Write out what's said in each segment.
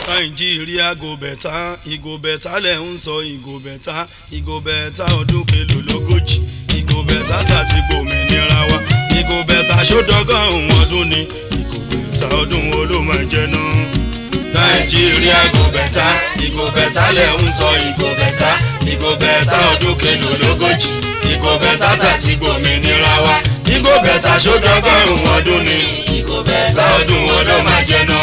nàìjíríà go bẹ̀tà ìgò bẹ̀tà lẹ̀ ń sọ ìgò bẹ̀tà ìgò bẹ̀tà ọdún kelo lógójì ìgò bẹ̀tà tàti gbòmìnira wa ìgò bẹ̀tà sódọ́gọ́rùn-ún ọdún ni ìgò bẹ̀tà ọdún wo ló máa jẹ náà. nàìjíríà go bẹ̀tà ìgò bẹ̀tà lẹ̀ ń sọ ìgò bẹ̀tà ìgò bẹ̀tà ọdún kelo lógójì ìgò bẹ̀tà tàti gbòmìnira wa ìgò bẹ̀tà sódọ́gọ́rùn-ún ọdún ni ìgò bẹ̀tà ọdún wo ló máa jẹ náà.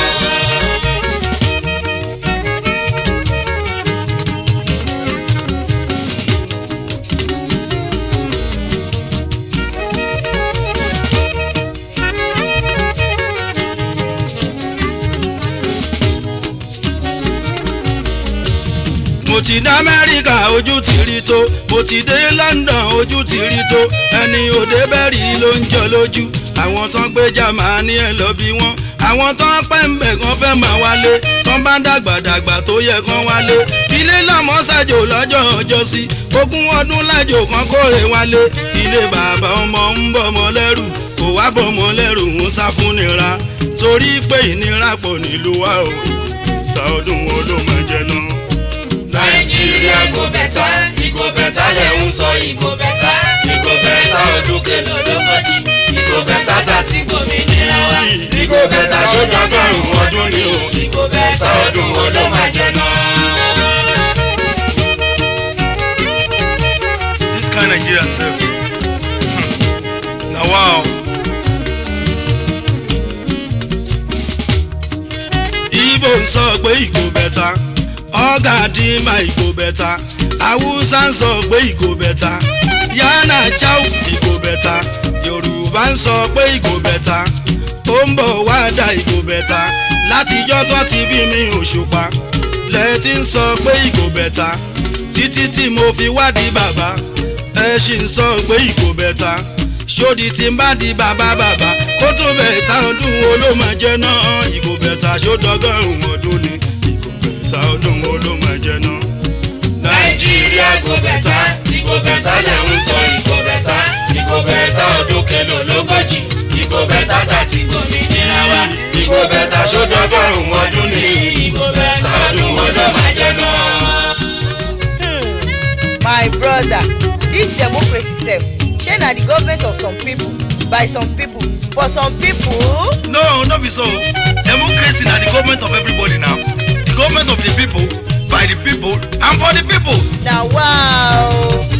mo ti dé amẹ́ríkà ojú ti rí tó mo ti dé london ojú ti rí tó ẹni òde bẹ́ẹ̀rì ló ń jọ lójú àwọn tán gbé jamani ẹ̀ lọ bí wọ́n àwọn tán pẹ́ ń bẹ̀ kan fẹ́ máa wálé tán bá dàgbàdàgbà tó yẹ kán wálé ilé lọ́mọ ṣàjò lọ́jọ́ ọjọ́ sí ogún ọdún lájò kan kórè wálé ilé bàbá ọmọ ń bọ̀mọ lẹ́rù kò wá bọ̀mọ lẹ́rù ń sá fún nira torí pé ìnira pọ̀ nílùú wa o ta ọdún wo ló máa jẹ náà nàìjíríà go bẹ̀tà ìgò bẹ̀tà lẹ̀ ń sọ ìgò bẹ̀tà ìgò bẹ̀tà ọdún kẹlẹ̀ ológójì ìgò bẹ̀tà tàti gbòmìnira wa ìgò bẹ̀tà sódọ́gọ́rùn-ún ọdún ni o ìgò bẹ̀tà ọdún wo ló máa jẹ náà. This kind Nigeria sef. Na wow. Igbo ń sọ pé ìgò bẹ̀tà ọ̀gá dìímà ìgò bẹ̀tà Haúsá ń sọ pé ìgò bẹ̀tà Yánà Cháu ìgò bẹ̀tà Yorùbá ń sọ pé ìgò bẹ̀tà ó ń bọ̀ wá da ìgò bẹ̀tà látijọ́ tó ti bí mi òṣùpá lẹ́ẹ̀tì ń sọ pé ìgò bẹ̀tà títí tí mo fi wádìí bàbá ẹ ṣì ń sọ pé ìgò bẹ̀tà ṣódì tí ń bá di bàbá bàbá kó tó bẹ̀tà ọdún wo ló máa jẹ náà ìgò bẹ̀tà ṣódọ́gọ́rùn-ún ọdún ni ìgò bẹ̀tà ọdún wo ló máa jẹ náà. nàìjíríà go bẹ̀tà ìgò bẹ̀tà lẹ̀ ń sọ ìgò bẹ̀tà ìgò bẹ̀tà ọdún kẹlẹ̀ ológójì ìgò bẹ̀tà tàti gbòmìnira wa ìgò bẹ̀tà sódọ́gọ́rùn-ún ọdún ni ìgò bẹ̀tà ọdún wo ló máa jẹ náà. my brother dis democracy sef shey na the government of some people by some people for some people. no no be so democracy na the government of everybody now the government of the people by the people and for the people. na wow.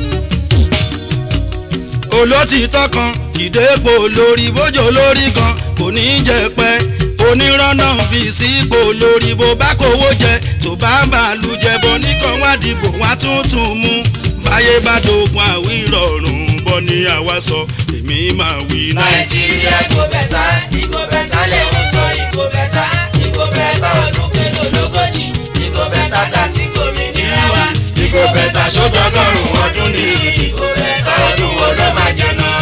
olótìtọ́ kan ìdẹ́pọ̀ lórí bójó lórí kan kò ní í jẹ pẹ́ onírànà fi sípò lórí bó bá kówó jẹ tó bá bàálù jẹ bọ nìkan wá dìbò wá tuntun mú báyé bá dogun àwí rọrùn bọ́ ní àwa sọ èmi máa wí náà. nàìjíríà go bẹ̀tà ìgò bẹ̀tà lẹ̀ ń sọ ìgò bẹ̀tà ìgò bẹ̀tà ọdún kẹlẹ̀ ológójì ìgò bẹ̀tà tàti gbòmìnira wa ìgò bẹ̀tà sódọ́gọ́rùn-ún ọdún ni ìgò bẹ̀tà ọdún wo ló máa jẹ náà.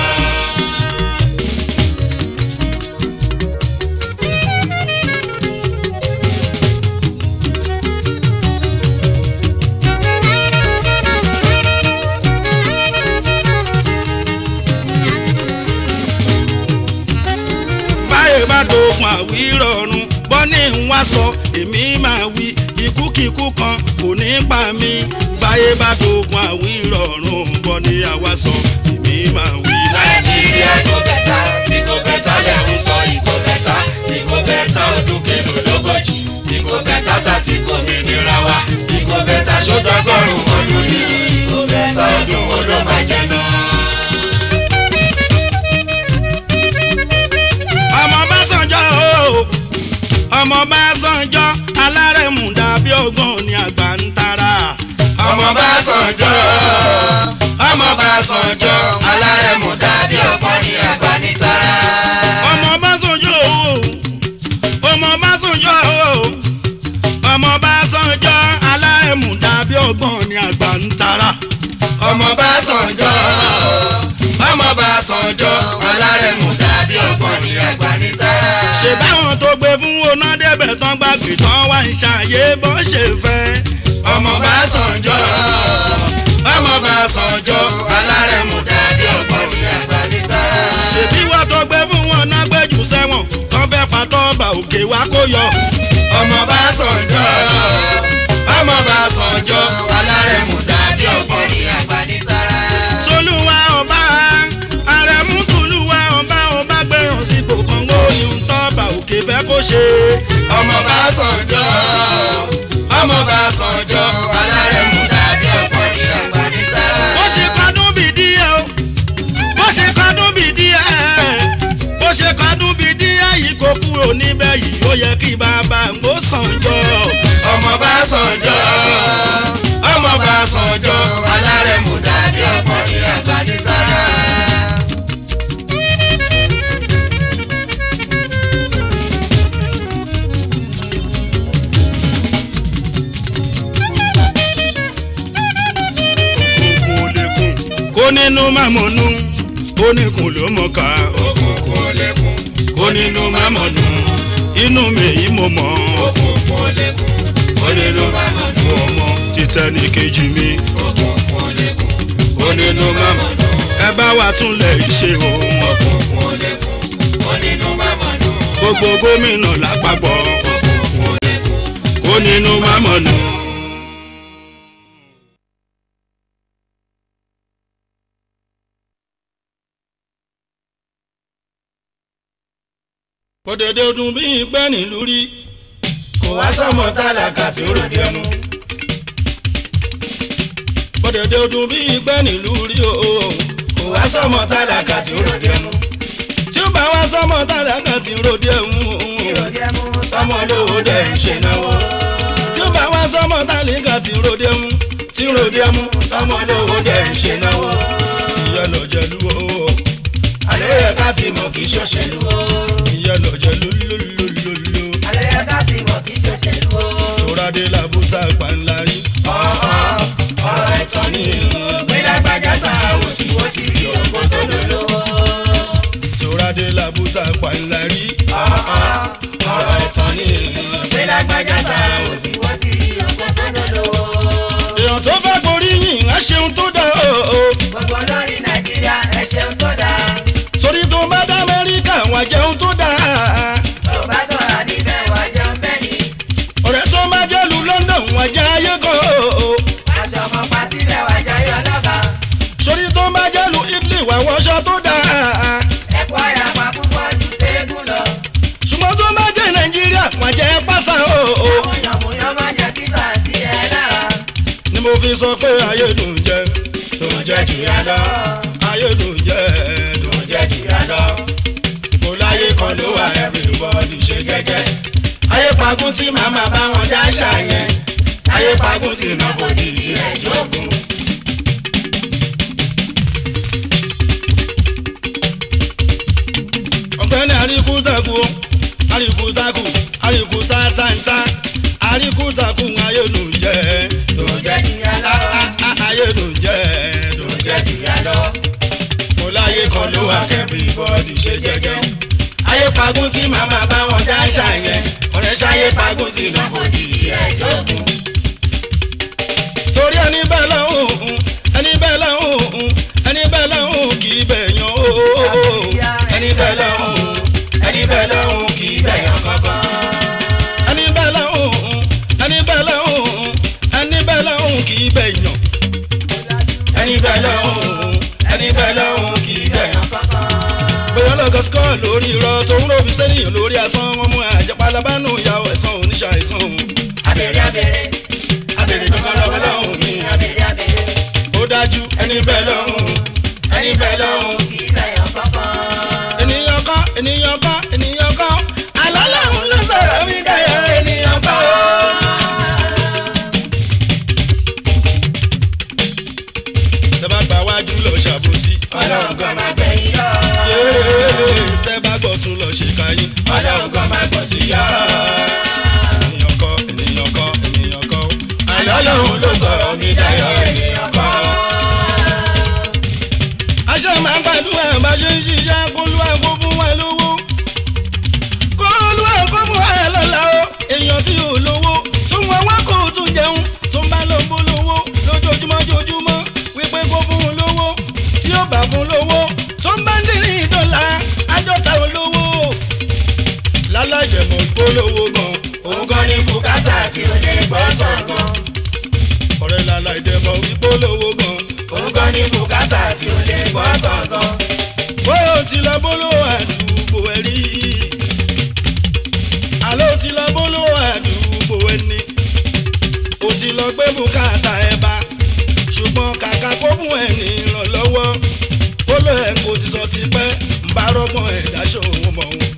báyé bá dogun àwí rọrùn bọ́ ní ń wá sọ èmi máa wí ikúkíkú kan kò ní pa mí báyé bá dogun àwí rọrùn bọ́ ní àwa sọ èmi máa wí. nàìjíríà go bẹ̀tà ìgò bẹ̀tà lẹ̀ ń sọ ìgò bẹ̀tà ìgò bẹ̀tà ọdún kẹlẹ̀ ológójì ìgò bẹ̀tà tàti gbòmìnira wa ìgò bẹ̀tà sódọ́gọ́rùn-ún ọdún ni ìgò bẹ̀tà ọdún wo ló máa jẹ náà. ọmọ bá sànjọ́ o ọmọ bá sànjọ́ alárẹ̀mú dàbí ọgbọ́n ní àgbà ń tara. ọmọ bá sànjọ́ ọmọ bá sànjọ́ alárẹ̀mú dàbí ọ̀pọ̀ ní agbanitara. ọmọ bá sànjọ́ o ọmọ bá sànjọ́ o ọmọ bá sànjọ́ alárẹ̀mú dàbí ọgbọ́n ní àgbà ń tara. ọmọ bá sànjọ́ ọmọ bá sànjọ́ alárẹ̀mú dàbí ọ̀pọ̀ ní agbanitara. ṣe báwọn tó gbé fún oná débẹ̀ tán gbàgbé tán wá ń ṣàyè bó ṣe fẹ́. ọmọ bá sànjọ́ ọmọ bá sànjọ́ alárẹ̀mú dàbí ọ̀pọ̀ ní agbanitara. ṣèbí wọ́n tó gbé fún wọn náà gbẹ́jù sẹ́wọ̀n tán fẹ́ fatọ́ bá òkè wá kó yọ. ọmọ bá sànjọ́ ọmọ bá sànjọ́ alárẹ̀mú tàbí ọgbọ́n ní àgbàdìtara. tolúwa ọba àrẹ̀mú tolúwa ọba ọba gbẹ̀rún sípò kọ́ńgó ní ntọ́ba òkè fẹ́ kó ṣe. ọmọ bá sànjọ́ ọmọ bá sànjọ́ alárẹ̀mú tàbí ọgbọ́n ní àgbàdìtara. bó ṣe kọdún bíi díẹ̀ o bó ṣe kọdún bíi díẹ̀ bó ṣe kọdún bíi díẹ̀ yìí kò kúrò níbẹ̀ yìí ó yẹ kí bàbá ń gbó sànjọ́. ọmọ bá sànjọ́ ọmọ bá sànjọ́ alárẹ̀mú tàbí ọgbọ́n ní àgbàdìtara. òkùnkùn ò lè kùn kó nínú mámọ̀nù ó nìkùn ló mọ̀ ká òkùnkùn ò lè kún kó nínú mámọ̀nù. inú mi yìí mo mọ̀ òkùnkùn ò lè kún kó nínú mámọ̀nù. títẹ́ ní kejì mi òkùnkùn ò lè kún kó nínú mámọ̀nù. ẹ bá wa túnlẹ̀ ṣe o òkùnkùn ò lè kún kó nínú mámọ̀nù. gbogbo gómìnà lápapọ̀ òkùnkùn ò lè kún ó nínú mámọ̀nù. òdòdó dùn bí ìgbẹ́ nílùú rí kò wá sọmọ tálákà tí ó ròde ẹmu. òdòdó dùn bí ìgbẹ́ nílùú rí o kò wá sọmọ tálákà tí ó ròde ẹmu. tí ó bá wá sọmọ tálákà tí ó ròde ẹmu sọmọ lówó dẹrù ṣe náwó. tí ó bá wá sọmọ tálákà tí ó ròde ẹmu tí ó ròde ẹmu sọmọ lówó dẹrù ṣe náwó. ìyọlọ jẹlu o àlẹ́ yẹ ká ti mọ̀ kí ṣọ́ṣẹ́lu ìyọlọ jẹlu lólólóló. àlẹ́ bá ti mọ̀ kí ṣòṣèlú o. Tòrádé làbúta pàǹlarí. ọ̀rọ̀ ẹ̀tọ́ ni gbẹ́lágbájá ta wòsíwòsí rí ògbó tó lòlò. Tòrádé làbúta pàǹlarí. ọ̀rọ̀ ẹ̀tọ́ ni gbẹ́lágbájá ta wòsíwòsí rí ògbó tó lòlò. Èèyàn tó bá gborí yìn á ṣeun tó dá o. gbogbo lórí nàìjíríà ẹ ṣeun tó dáa. Torí tó bá dá Amẹ́ríkà wà jẹun tó dá. tó bá sọ̀rọ̀ níbẹ̀ wá jẹun bẹ́ẹ̀ ni. Ọ̀rẹ́ tó bá jẹ́lu London wà jẹ́ ayé gan o. aṣọ ọmọ pa síbẹ̀ wá jayé ọlọ́ba. Sórí tó bá jẹ́lu Italy wà wọṣọ tó dá. ẹ̀kọ́ ìyàpá púpọ̀ ju téégún lọ. Ṣùgbọ́n tó bá jẹ́ Nàìjíríà wà jẹ́ pásá o. àwọn yànmùyán má jẹ́ kíkà sí ẹ lára. Ni mo fi sọ pé ayé dùn jẹ. Dùn jẹ jìyà lọ. Ayé dùn jẹ. Dùn jẹ jìyà lọ. Kò láyé kan ló wà everybody ṣe jẹ́jẹ́. Ayé pagún tí màmá bá wọn dá ṣàyẹn. Ayé pagún tí náà fojú ìdí ẹ̀ jókòó. ọ̀gbẹ́ni àríkútàkù àríkútàkù àríkútàtàntà àríkútàkù ayélujára tó jẹ́ ìyá lọ. ayélujára jẹ́ ìyá lọ. kò láyé kan ló wà kẹ́bí bọ́ọ̀dì ṣe jẹ́jẹ́. ayé pagún tí màmá bá wọn dá ṣàyẹn ọ̀rẹ́ ṣayé pagún tí náà fojú ẹ̀ jókòó. torí ẹni bẹ́ẹ̀ lọ́hùn ẹni bẹ́ẹ̀ lọ́hùn ẹni bẹ́ẹ̀ lọ́hùn kì í bẹ̀yàn o ẹni bẹ́ẹ̀ lọ́hùn ẹni bẹ́ẹ̀ lọ́hùn kì í bẹ̀yàn kankan. ẹni bẹ́ẹ̀ lọ́hùn ẹni bẹ́ẹ̀ lọ́hùn ẹni bẹ́ẹ̀ lọ́hùn kì í bẹ̀yàn. ẹni bẹ́ẹ̀ lọ́hùn ẹni bẹ́ẹ̀ lọ́hùn kì í bẹ̀yàn kankan. bóyá lọ́gọ́ skọ́ lórí irọ́ tó ń ròbí sẹ́niyàn lórí asán wọn mú àjẹpálábánú ìyàwó ẹ̀sán oníṣàìsàn òun. abèrè abèrè abèrè kankan lọ́wọ́ lọ́hùn mi abèrè abèrè ó dájú ẹni bẹ́ẹ̀ lọ́hùn ẹni bẹ́ẹ̀ lọ́hùn. kì í bẹ̀yàn kankan. ènìyàn kọ́ ènìyàn kọ́ ènìyàn kọ́ àlọ́ làwọn ló sọ̀rọ̀ mí dáyọ̀ ènìyàn kọ́. sẹ́bà gba wájú lọ ṣàbòsí. ọlọ́run kan máa gbẹ̀yìn lọ. yéé sẹ́bà gbọ́ tún lọ ṣe káyín. ọlọ́run kan máa gbọ̀ sí yá. ènìyàn kọ́ ènìyàn kọ́ ènìyàn kọ́ àlọ́ làwọn ló sọ̀rọ̀ mí dáyọ̀ ènìyàn kọ́. aṣọ máa ń gbàdúrà bá ṣe ń ṣiṣẹ́ kó lúwa kó fún wa lówó. kó lúwa kó fún wa lọ́la o. èèyàn tí ò lówó tún wọn wá kó tún jẹun tó ń bá lọ bó lówó lójoojúmọ́ joojúmọ́ wípé kó fún un lówó tí ó bá fún lówó tó ń bá ń dín ní dọ́là àádọ́ta olówó. lálàjẹmọ̀ ìpolówó gan òun gan tí ò lè gbọ́ tọ̀gàn. ọ̀rẹ́ lala ìdẹ̀mọ̀ ìpolówó gan. òun gan ní bùkátà tí ò lè gbọ́ tọ̀gàn. bóyá o ti lọ bólówó àdúgbò ẹ rí àlọ́ o ti lọ bólówó àdúgbò ẹ ní o ti lọ gbé bùkátà ẹ bá ṣùgbọ́n kàkà kó fún ẹ ní ìrànlọ́wọ́ ó lọ ẹ̀ kò ti sọ ti pẹ́ ń bá rọ́gbọ́n ẹ̀ dáṣọ òun mọ̀ òun.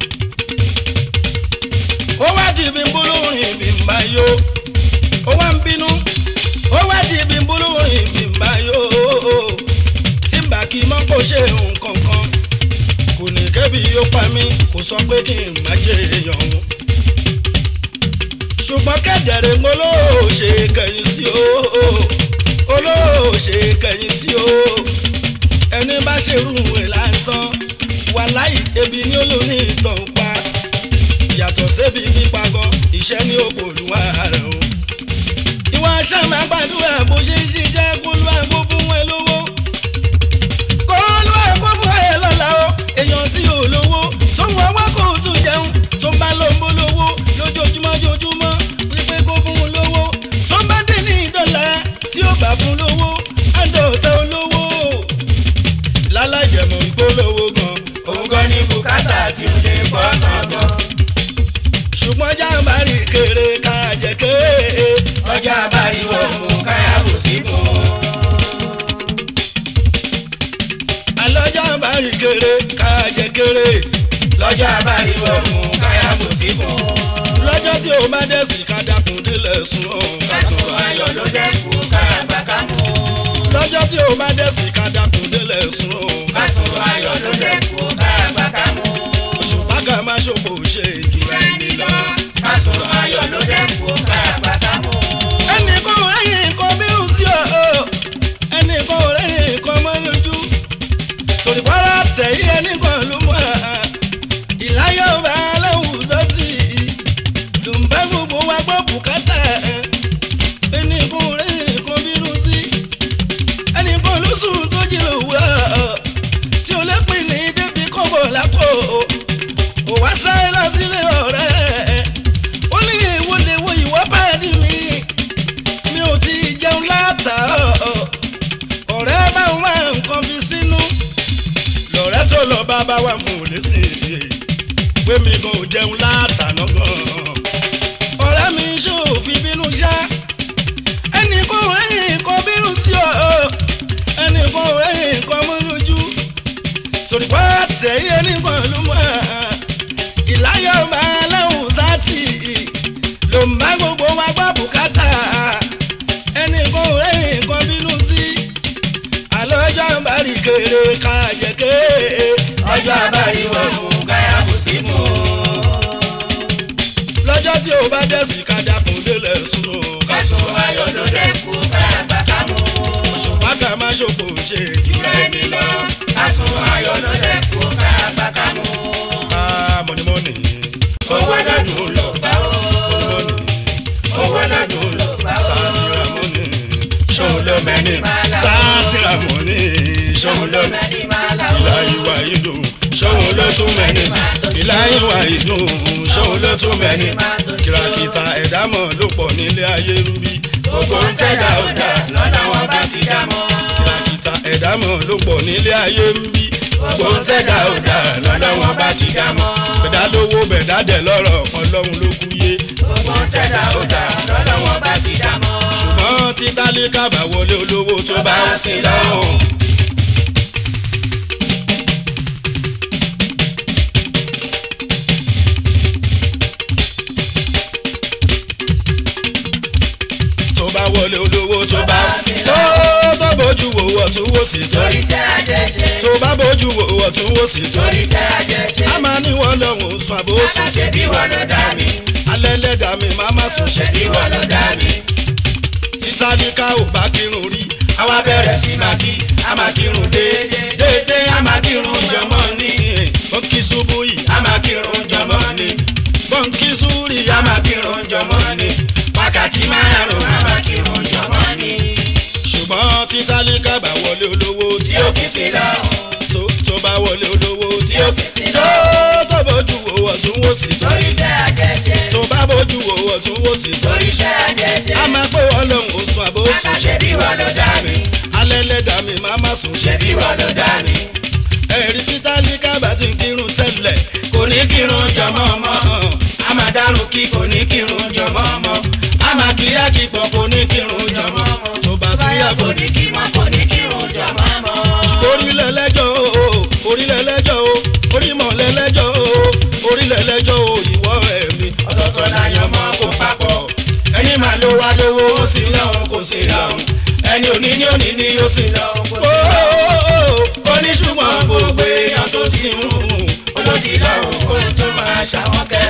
ó wá di ibi bólórin mi ń bá yó ó wá ń bínú ó wá di ibi bólórin mi ń bá yó tí n bá kí mọ́ kó ṣe nǹkan kan kò ní kẹ́bi ó pa mí kò sọ pé kí n má jẹ èèyàn òun. ṣùgbọ́n kẹ́dẹ̀rẹ́ ń olóòṣè kẹ̀yìn sí o olóòṣè kẹ̀yìn sí o ẹni bá ṣerú ẹ̀ lásán wàláì ebi ní olóní ìtàn pa yàtọ̀ sébi pípa gan iṣẹ́ ní òkòlùwà rẹ̀ o. ìwà sàmì àgbàdúrà bó ṣe ń ṣiṣẹ́ kó ló àgbo fún ẹ lówó kó ló àgbo fún ẹ lọ́la o èèyàn tí ò lówó tó ń wọ́wọ́ kó tún jẹun tó ń bá ló ń bó lówó lójoojúmọ́ joojúmọ́ wípé kó fún un lówó tó ń bá dé ní ìdọ́là tí ó bá fún lówó àdọ̀tà olówó lálájẹmọ̀ ìgbólówó gan òun gan ní bùkátà tí ò lè gbọ́ tọ̀gàn. ṣùgbọ́n jàǹbá rí kéré ká jẹ kéré ọjà abáríwọ̀ mú káyàwó sí fún un. àlọ́ jàǹbá rí kéré ká jẹ kéré lọ́jà abáríwọ̀ mú káyàwó sí fún un. lọ́jọ́ tí o bá dẹ̀ sí ká dákun délẹ̀ sùn ọ̀ ká sùn kásùn ayọ̀ ló dẹ́kun káyàgbá ká mú un. lọ́jọ́ tí o bá dẹ̀ sí ká dákun délẹ̀ sùn ọ̀ ká sùn kásùn ayọ̀ ló dẹ́kun káyàgbá ká mú un. òṣùpá ká má ṣòfò ṣe ìjùlọ ẹni lọ. kásùn ayọ̀ ló dẹ́kun káyàgbá ká mú un. ẹnì kan ò rẹ́yìn nǹkan mírùn sí ọ ẹnì kan ò rẹ́yìn nǹkan mọ́ lójú torí pàrọ̀ tẹ̀yí ẹnì kan ló mọ̀ ìláyọ̀ bá aláwùn sọ́tì ló ń bá gbogbo wa gbọ́ bùkátà ẹnì kan ò rẹ́yìn nǹkan mírùn sí ẹnì kan ló sùn tó jí lòwúrọ̀ tí o lè pín ní débi kọ́bọ̀ lápò ò wá sáré lọ sílé ọ̀rẹ́ ó ní ìwọlé wo ìwọ́ bá dì mí mi ò ti jẹun látàárọ̀ ọ̀rẹ́ bá ń wá nǹkan fi sínú lọ̀rẹ́ tó lọ bá bá wà fún òní sí i pé mi gan ò jẹun látàná gan ọ̀rẹ́ mi ṣòfin bínú ṣá ẹnì kan ò rẹ́yìn nǹkan bínú sí ọ ẹnì kan ò rẹ́yìn nǹkan mú lójú torí pé tẹ̀yẹ nìkan ló mọ̀ ìláyọ̀ máa láwùn sátì ló ń bá gbogbo wa gbọ́ bùkátà ẹnì kan ò rẹ́yìn nǹkan bínú sí àlọ́jọ́ ń bá rí kéré ká jẹ kéré ọjọ́ abáríwọ̀ mú káyàwó sí fún un. lọ́jọ́ tí o bá dẹ̀ sí ká dákun délẹ̀ sùn ó ká kásùn ayọ̀ ló dẹ́kun káyàgbá ká mú un. ṣùgbọ́n ká má ṣòfò ṣe jùlọ ẹni lọ kásùn ayọ̀ ló dẹ́kun káyàgbá ká mú un. mọ̀nìmọ́nì owó lọ́dún ló bá ó. mọ̀nìmọ́nì owó lọ́dún ló bá ó. sátìrà mọ́nì ṣòun ló mẹ́ni máa là ó. sátìrà mọ́nì ṣòun ló mẹ́ni. mẹ́ni máa là ó. ìlà ìwà ìdùn ṣòun ló tún mẹ́ni ìlà ìwà ìdùn ṣòun ló tún mẹ́ni kìràkìtà ẹ̀dámọ̀ ló pọ̀ nílé ayé rúbí gbogbo ń tẹ̀dá ọ̀dà lọ́nà wọn bá ti dá mọ́. kìràkìtà ẹ̀dámọ̀ ló pọ̀ nílé ayé rúbí gbogbo ń tẹ̀dá ọ̀dà lọ́nà wọn bá ti dá mọ́. bẹ̀dá lówó bẹ̀dá dẹ̀ lọ́rọ̀ ọlọ́run ló kú yé gbogbo ń tẹ̀dá ọ̀dà lọ́nà wọn bá ti dá mọ́. ṣùgbọ́n tí tálíkà bá wọlé olówó tó bá ń sin lọ́rùn. tó bá wọlé olówó tó bá tó tó bójú wo ọ̀tún wò sí tó torí tẹ́ àjẹṣe. tó bá bójú wo ọ̀tún wò sí tó torí tẹ́ àjẹṣe. a máa ní wọn lọ́hùn sùn àbòsùn ṣe bí wọn ló dá mi. alẹ́ lẹ́dàá mi máa má sùn ṣe ṣe bí wọn ló dá mi. títàlíkà ò bá kírun rí àwa bẹ̀rẹ̀ sí máa kí a máa kírun déédéé. déédéé a máa kírun jọmọ́ ní. bọ́ǹkì ṣubú yìí a máa kírun jọmọ́ ní. bọ́ǹkì súrì a máa kírun jọmọ́ ní. wákàtí márùn-ún a máa kírun jọmọ́ ní. ṣùgbọ́n títàlíkà bá wọlé olówó tí tí ó ó kì í sí lọ́hùn. tó tó bá wọlé olówó tí ó tí ó kì í sí tó lọ́hùn. tó bójú wo ọ̀tún wò wò sí torí iṣẹ́ àjẹjẹ tó bá bójú wò ọ̀tún wò sí torí iṣẹ́ àjẹjẹ a máa pé wọ́n lòun ò sùn àbó sùn ṣe bí wọ́n ló dá mi alẹ́ lẹ́dà mi máa má sùn ṣe bí wọ́n ló dá mi ẹ̀rí títà ní kábà tí ń kírun tẹ́lẹ̀ kò ní kírun jọmọ́ ọmọ a máa dárun kí kò ní kírun jọmọ́ ọmọ a máa kíyà kí pọ̀ kò ní kírun jọmọ́ tó bá tún yà kò kò ní ní kí mọ́ kò ní kírun jọ máa mọ́ orílẹ̀ lẹ́jọ́ o orílẹ̀ lẹ́jọ́ o orímọ̀ lẹ́lẹ́jọ́ o orílẹ̀ lẹ́jọ́ o ìwọ ẹ̀mí ọ̀tọ̀ọ̀tọ̀ láyọ̀ mọ́ kó papọ̀ ẹni máa ló wá lówó ó sì lọ́hùn kò sí lọ́hùn ẹni òní ní òní ní ó sì lọ́hùn kò sí lọ́hùn ó ní ṣùgbọ́n gbogbo èèyàn tó sì ń hùn olójì lọ́rùn kó tó máa ṣàwọn kẹ́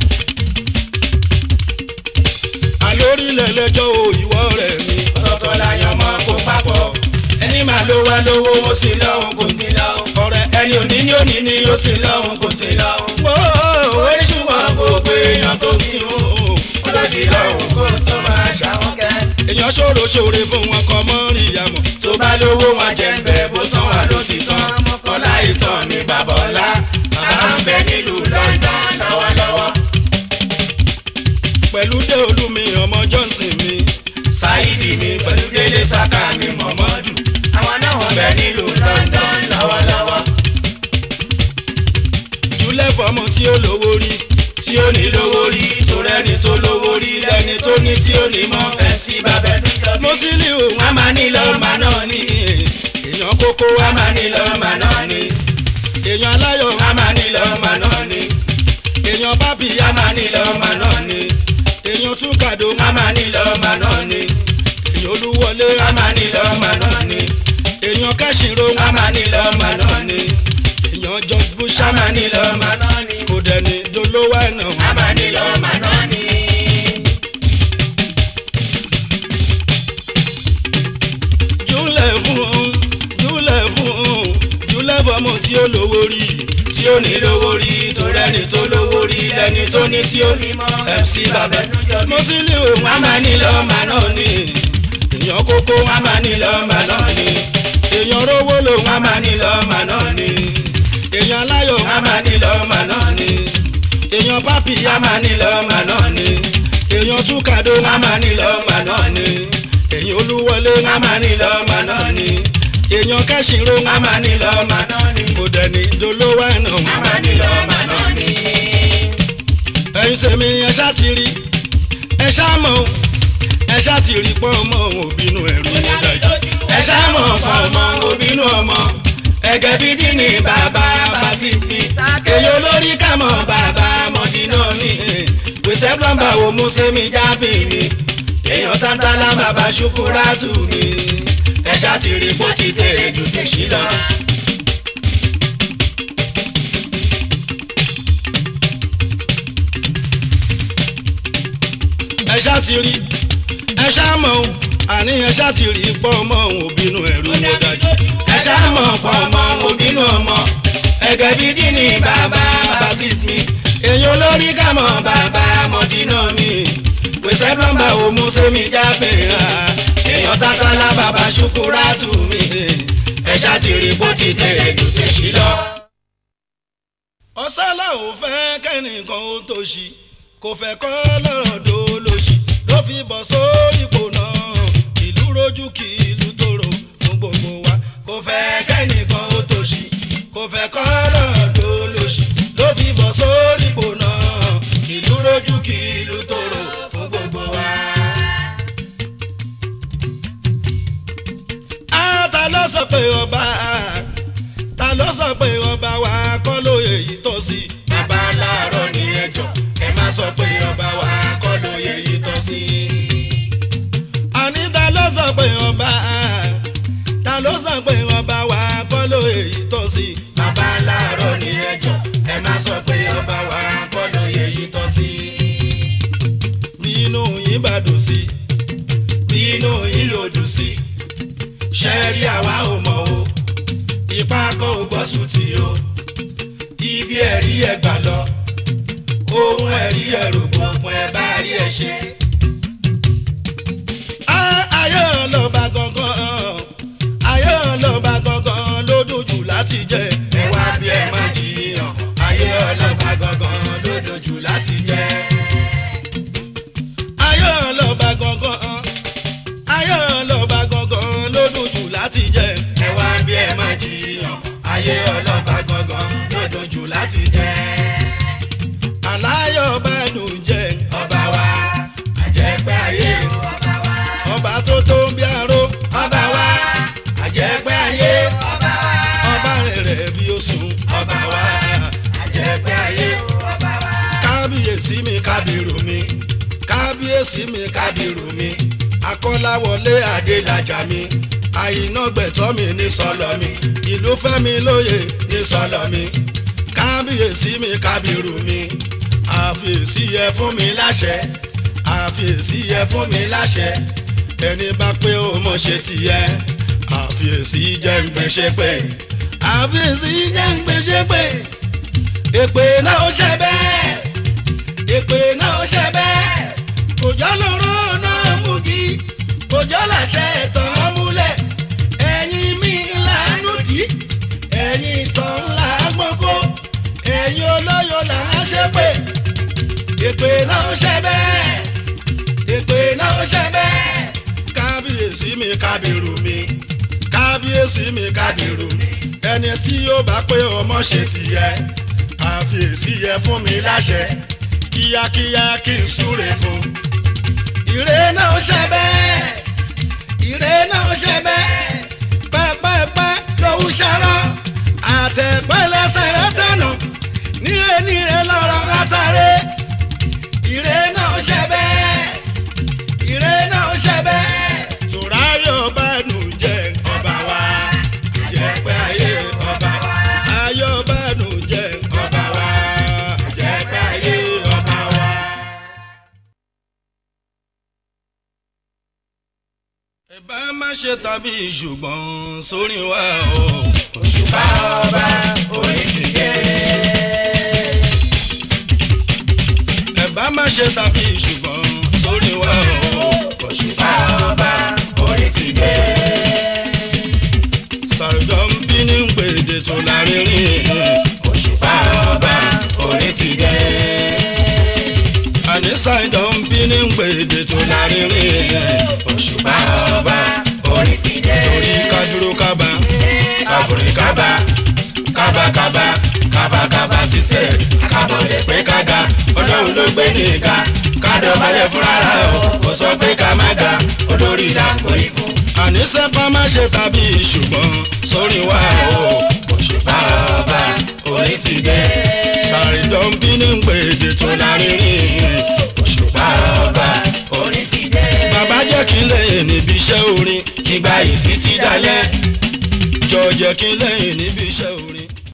àlórílẹ̀ lẹ́jọ́ o ìwọ rẹ̀ mi ọ̀tọ̀ọ̀tọ̀ láyọ̀ mọ́ kó papọ̀ ẹni máa ló wá lówó ó sì lọ́hùn kò sí sí lọ́hùn ọ̀rẹ́ ẹni òní ní òní ní ó sì lọ́hùn kò sí lọ́hùn ó ní ṣùgbọ́n gbogbo èèyàn tó sì ń hùn olójì lọ́rùn kó tó máa ṣàwọn kẹ́ èèyàn ṣòro ṣòre fún wọn kọ mọ́ rí ìyàmọ̀ tó bá lówó wọn jẹ ń bẹ bó tán wà ló ti tán kọlá ìtàn ní bàbá ọlá bàbá ń bẹ nílùú London lọ́wọ́lọ́wọ́ pẹ̀lú dé olúmi ọmọ johnson mi Saidi mi pẹ̀lú Délé Saka mi Mọ̀mọ́dù àwọn náà wọ́n bẹ nílùú London lọ́wọ́lọ́wọ́ jùlẹ̀ fọmọ tí ó lówó rí tí ó ní lówó rí tó rẹ́ni tó lówó rí lẹ́ni tó ní tí ó ní mọ́ MC bàbá níjọ́ bí. mọ́sílì òun a máa ní lọ́ọ̀mà náà ní èèyàn kókó a máa ní lọ́ọ̀mà náà ní èèyàn aláyọ̀ a máa ní lọ́ọ̀mà náà ní èèyàn bábí a máa ní lọ́ọ̀mà náà ní èèyàn túkàdó a máa ní lọ́ọ̀mà náà ní èèyàn olúwọlé a máa ní lọ́ọ̀mà náà ní èèyàn kẹ́sìnrò a máa ní lọ́ọ̀mà náà ní èèyàn george bush a máa ní lọ́ọ̀mà náà ní kò dẹni dolówó ẹ̀nà a máa ní lọ́ọ̀mà náà ní. júlẹ̀ fún júlẹ̀ fún júlẹ̀ fọmọ tí ó lówó rí tí ó ní lówó rí tó rẹ́ni tó lówó rí lẹ́ni tó ní tí ó ní mọ́ MC bàbá níjọ́ bí. mọ́sílì òun a máa ní lọ́ọ̀mà náà ní èèyàn kókó a máa ní lọ́ọ̀mà náà ní èèyàn rówó lòun a máa ní lọ́ọ̀mà náà ní èèyàn aláyọ̀ a máa ní lọ́ọ̀mà náà ní èèyàn bábí a máa ní lọ́ọ̀mà náà ní èèyàn túkàdó a máa ní lọ́ọ̀mà náà ní èèyàn olúwọlé a máa ní lọ́ọ̀mà náà ní èèyàn kẹ́sìnrò a máa ní lọ́ọ̀mà náà ní kò dẹni dolówó ẹ̀nà a máa ní lọ́ọ̀mà náà ní. ẹ̀yin tèmi ẹ ṣá ti rí ẹ ṣá mọ̀ o, ẹ ṣá ti rí pọ́n ọmọ òbínú ẹ̀rù ló dájú ẹ ṣáàmù ọ̀pọ̀ ọmọ obìnrin ọmọ ẹgẹ bí dín bàbá Bàsífì èyí olórí kàmọ́ bàbá mọ̀dínà mi pèsè plọ́mbà wo mú sẹ́mi jábì mi èèyàn tántálá bàbá ṣukúrátù mi ẹ ṣáà ti rí bó ti tèrè jù tèṣí lọ. ẹ ṣá ti rí ẹ ṣá mọ̀ o, àní ẹ ṣá ti rí pọ́n ọmọ òbínú ẹ̀rù ló dájú ẹ ṣáàmù ọ̀pọ̀ ọmọ obìnrin ọmọ ẹgẹ bí dín bàbá Bàsífì èyí olórí kàmọ́ bàbá mọ̀dínà mi pèsè plọ́mbà wo mú sẹ́mi jábì èèyàn tántálá bàbá ṣukúrátù mi ẹ ṣáà ti rí bó ti tèrè jù tèṣí lọ. ọ̀sálà ò fẹ́ kẹ́nìkan ó tó ṣì kò fẹ́ kọ́ lọ́rọ̀ dó lóṣì ló fi bọ̀ sórí ipò náà ìlú rojú kí ìlú tòrò fún gbogbo wa kò fẹ́ kẹ́nìkan ó tó ṣì kò fẹ́ kọ́ lọ́rọ̀ dó lóṣì ló fi bọ̀ sórí ipò náà ìlú rojú kí ìlú tòrò fún gbogbo wa. á ta ló sọ pé ọba ta ló sọ pé ọba wa kọ́ lóye yìí tọ́ sí i bàbá láàárọ̀ ní ẹjọ́ ẹ má sọ pé ọba wa kọ́ lóye yìí tọ́ sí. àní ta ló sọ pé ọba ta ló sọ pé ọba wa kọ́ lóye yìí tọ́ sí i bàbá láàárọ̀ ní ẹjọ́ ẹ má sọ pé ọba wa kọ́ lóye yìí tọ́ sí. bí inú yín bá dùn sí i bí inú yín yóò dùn sí ṣe rí àwa ò mọ̀ o ipá kọ́ ò gbọ́ sùn tí o ibi ẹ̀rí ẹ̀ gbà lọ ohun ẹ̀rí ẹ̀ rògbò òpin ẹ̀ bá rí ẹ̀ ṣe. á ayé ọlọ́ba gangan ayé ọlọ́ba gangan ló dùn jù láti jẹ ẹ wá bí ẹ má jiyàn ayé ọlọ́pàá gangan lódò ayé ọlọ́ta gangan lọ́dún jù láti jẹ́. aláyọ̀ bẹ́ẹ̀nù jẹ́ ọba wa àjẹpẹ́ ayé ọba wa ọba tó tó ń bí aró ọba wa àjẹpẹ́ ayé ọba wa ọba rẹ̀ bí ó sùn ọba wa àjẹpẹ́ ayé ọba wa. kábíyèsí mi kábírù mi kábíyèsí mi kábírù mi akọ́láwọlé adélájà mi àyìnà gbẹ̀tọ́ mi ní sọlọ mi ìlú fẹ́mi lóye ní sọlọ mi kábíyèsí mi kábírù mi àfiyèsí yẹ fún mi láṣẹ àfiyèsí yẹ fún mi láṣẹ ẹni bá pé ó mọ̀ ṣe tìyẹ àfiyèsí jẹ́ ń gbèsè pé àfiyèsí jẹ́ ń gbèsè pé èpè náà ó ṣe bẹ́ẹ̀ èpè náà ó ṣe bẹ́ẹ̀ òjò lóró náà mú kí òjò làṣẹ ìtàn ọmúlẹ̀ ẹ̀yin mi ńlá nùdí ẹ̀yin ìtàn ńlá gbọ́ngó ẹ̀yin olóyò là ń ṣe pé èpè náà ó ṣe bẹ́ẹ̀ èpè náà ó ṣe bẹ́ẹ̀ kábíyèsí mi kábírù mi kábíyèsí mi kábírù mi ẹni tí yóò bá pé ọmọ ṣe tìyẹ àfiyèsí yẹ fún mi láṣẹ kíákíá kí n súre fún. ìrè náà ṣe bẹ́ẹ̀ ìrè náà ṣe bẹ́ẹ̀ pẹ́pẹ́pẹ́ lòún ṣarọ́ àtẹ̀pẹ́ lẹ́sẹ̀ rẹ̀ tẹ̀nà níre níre lọ́rọ̀ látàrí. ìrè náà ṣe bẹ́ẹ̀ ìrè náà ṣe bẹ́ẹ̀. tùráyọ̀ bá nù jẹ́ ọba wa jẹ́pẹ́ ayé ọba wa ayọ̀ bá nù jẹ́ ọba wa jẹ́pẹ́ ayé ọba wa. ẹ bá má ṣe tàbí ṣùgbọ́n sórí wa o. òṣùpá ọba orí ti dé. ẹ bá má ṣe tàbí ṣùgbọ́n sórí wa o. òṣùpá ọba orí ti dé. sàrùjọ ń bí ní gbèdé tó lárinrin. òṣùpá ọba orí ti dé. àní sàrùjọ ń bí ní gbèdé tó lárinrin. òṣùpá ọba orí ti dé. torí kájúró kábà kábùrì kábà kábàkábà kábàkábà ti sẹ̀ kábọ̀lẹ̀ pé kága ọlọ́run ló gbé ní ìka kádọ̀bálẹ̀ fúnra rẹ̀ o kò sọ pé ká má ga olórí làǹkó ikú. àní sẹ́fà má ṣe tàbí ṣùgbọ́n sórí wa o. òṣùpá ọba orí ti dé. sàrùjọ ń bí ní gbèdé tó lárinrin. òṣùpá ọba orí ti dé. bàbá jẹ́ kí n lẹ́yìn níbi iṣẹ́ orin ìgbà yìí títí dalẹ̀. jọ jẹ́ kí n lẹ́yìn níbi iṣẹ́ orin.